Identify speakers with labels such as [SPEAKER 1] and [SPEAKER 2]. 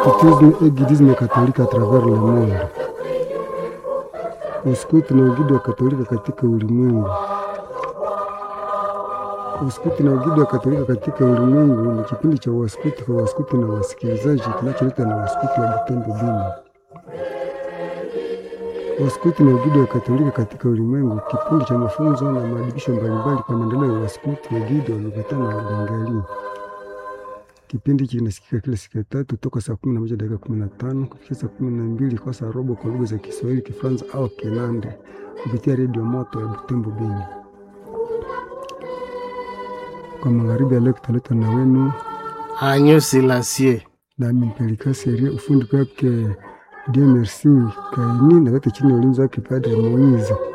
[SPEAKER 1] Scoutisme et guidisme catholique à travers le monde. Uskuti na ugidi wa Katolika katika ulimwengu. Uskuti na ugidi wa Katolika katika ulimwengu ni kipindi cha waskuti kwa waskuti na wasikilizaji kinacholetwa na waskuti wa Butembo Bini. Waskuti na ugidi wa Katolika katika ulimwengu, kipindi cha mafunzo na maadibisho mbalimbali kwa maendeleo ya waskuti, wagidi, walokotana na wabengali. Kipindi hiki kinasikika kila siku ya tatu toka saa kumi na moja dakika kumi na tano kufikia saa kumi na mbili kwa saa robo kwa lugha za Kiswahili, Kifaransa au Kinande kupitia redio moto ya Butembo Beni. Kwa magharibi ya leo kitaletwa na wenu
[SPEAKER 2] Agneau Selassie.
[SPEAKER 1] nami Mpelika Seria, ufundi kwake Dieu Merci Kaini na wote chini ya ulinzi wake Padre Moize.